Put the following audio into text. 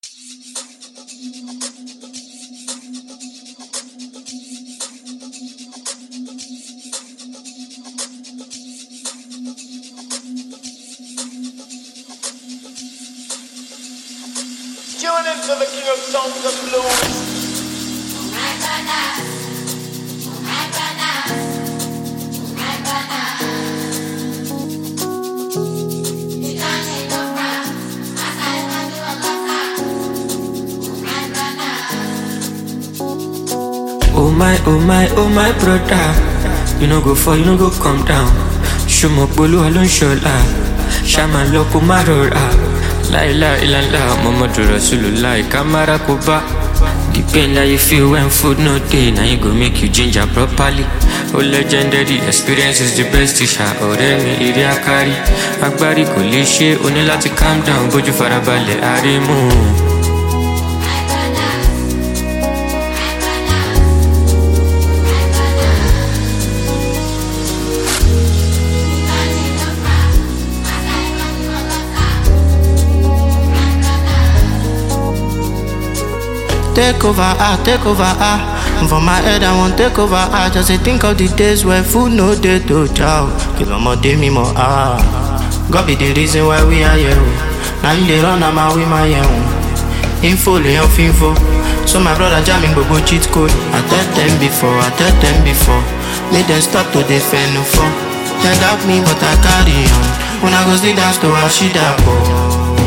Tune into the king of songs and blues. Oh my, oh my, oh my brother. You no go fall, you no go come down. Ṣùmọ̀ polúwa ló ń ṣọlá. Ṣàmà lọ kó má rọra. Láìlá ìlànà Muhammadu Rasulullah kámára kó bá. The pain that you feel when food no dey, na you go make you ginger properly. Oh legendary experience is the best teacher. Ọ̀rẹ́ mi ìrí akari. Agbárí kò lè ṣe, o ní láti calm down bójú farabalẹ̀ àrímú. Take over, ah, take over, ah. And for my head, I want take over, ah. Just say think of the days where food no day to chow. Kill more day me more, ah. God be the reason why we are here. oh. Now you dey run, I'm out with my own. Info, lay off info. So my brother jamming go cheat code. I tell them before, I tell them before. Make them stop to defend no for. They doubt me, but I carry on. When I go see dance to Ashida, oh.